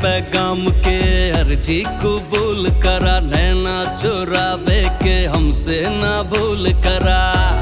पैगाम के अर्जी कबूल करा नैना चुरावे के हमसे ना भूल करा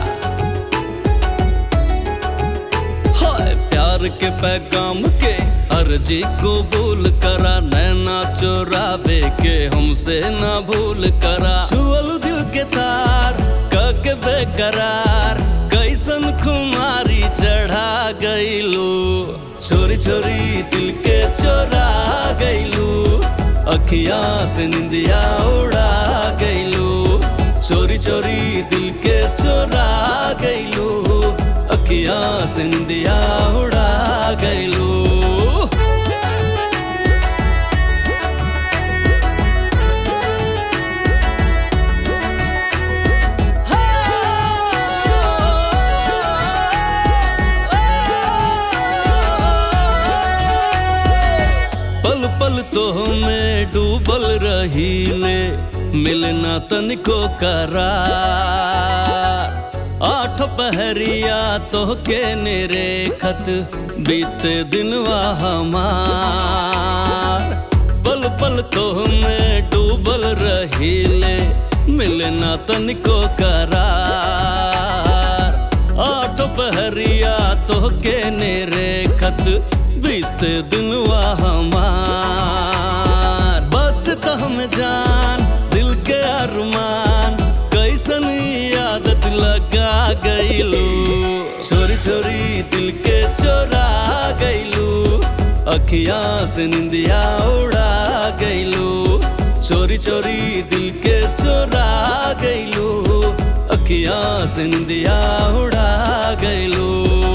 हाय प्यार के पैगाम के अर्जी कबूल करा नैना चुरावे के हमसे ना भूल करा छुअल दिल के तार कके बेकरार कैसन खुमारी चढ़ा गईलू छोरी छोरी दिल के चोरा गईलू अखिया से निंदिया उड़ा गईलू चोरी चोरी दिल के चोरा गईलू अखिया से निंदिया उड़ा गईलू पल पल तो में डूबल रही ले मिलना तनिको करार आठ पहरिया तो के नेरे खत बीते दिनवा हमार पल पल तो में डूबल रही ले मिलना तनिको करार आठ पहरिया तो के नेरे खत बीते दिनवा हमार बस तो हम जान दिल के अरमान कैसन आदत लगा गईलू छोरी छोरी दिल के चोरा गईलू अखिया से निंदिया उड़ा गईलू चोरी चोरी दिल के चोरा गईलू अखिया से निंदिया उड़ा गईलू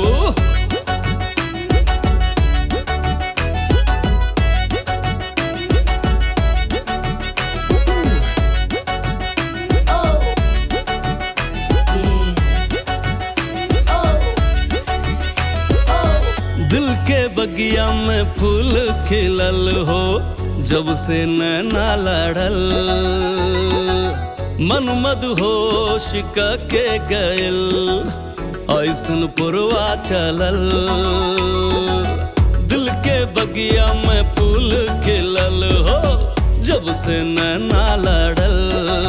Oh. Yeah. Oh. Oh. दिल के बगिया में फूल खिलल हो जब से नैना लड़ल मन मद होश के गयल ऐसन पुरवा चलल दिल के बगिया में फूल खिलल हो जब से नैना लड़ल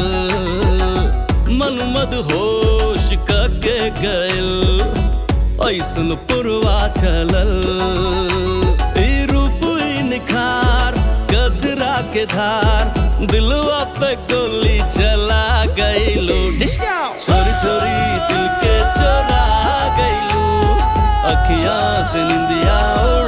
मन मद होश के गयल ऐसन पुरवा चलल ई रूप ई निखार गजरा के धार दिलवा पे गोली चला गईलो छोरी छोरी दिल के चोरा गईलू अखियां से निंदिया उड़ा